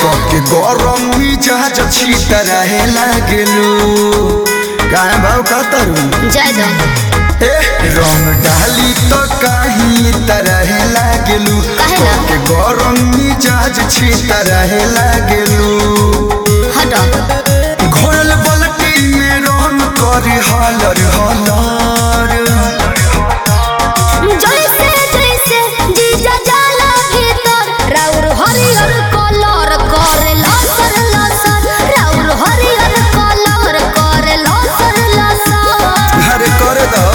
कके गरम मिजाज छी तरह लागेलू काहे भाव का तरू जय दो ए रंग डाली तो काही तरह लागेलू काहे ना? कके गरम मिजाज छी तरह लागेलू हटो घोरल बलटी में रन करी हलर हलर जैसे जैसे जीजा जाला भीतर राउर हरियर कलर करे लसर लसर राउर हरियर कलर करे लसर लसर अरे करे दो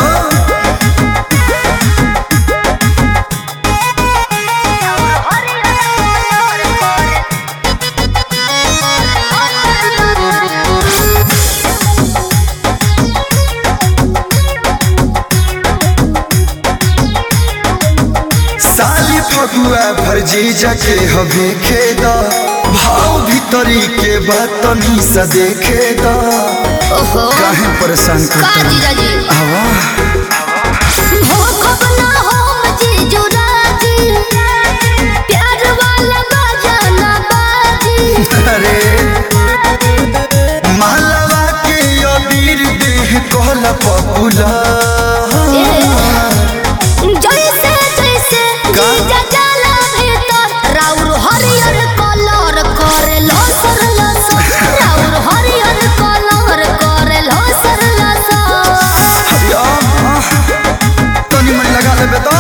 साली फगुआ भरजी जाके हवे खेद भाव भीतरी के बात सा देखे द ओहो काहे परेशान का करता जीजा जी आवा हो खब ना हो जीजू राजी प्यार वाला बजाना बाजी अरे मालवा के अबीर देह कहला पपुला जैसे जैसे का? जीजा जाला भीतर राउर हरियर कलर करे लसर लसर राउर हरियर कलर करे लसर लसर अरे आह, तनी मन लगा लेबे तो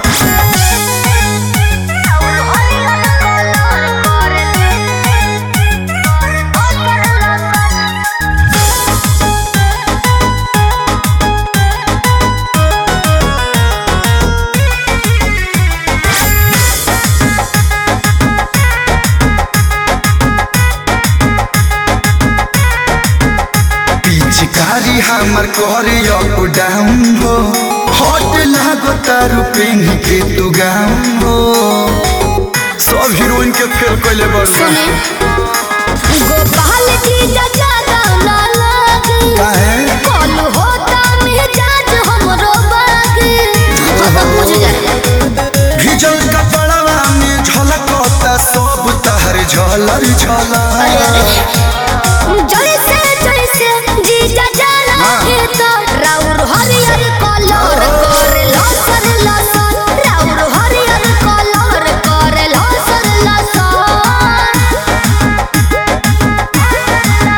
पिचकारी हमर करे अप डाउन हो हट लागो तारू पेन के तू गाउन हो सब हीरोइन के फेल कैले बड़ू सुने गोपाल जीजा ज्यादा ना लागे काहे कल होता मिजाज हमरो बागे बुझ जाए भिजल कपड़वा में झलकता सब तहर झलर झलर जैसे जैसे जीजा जाला हाँ। भीतर राउर हरियर कलर करे लसर लसर राउर हरियर कलर करे लसर लसर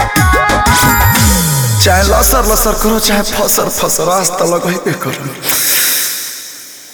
चाहे लसर लसर करो चाहे फसर फसर आज तक लगैबे करो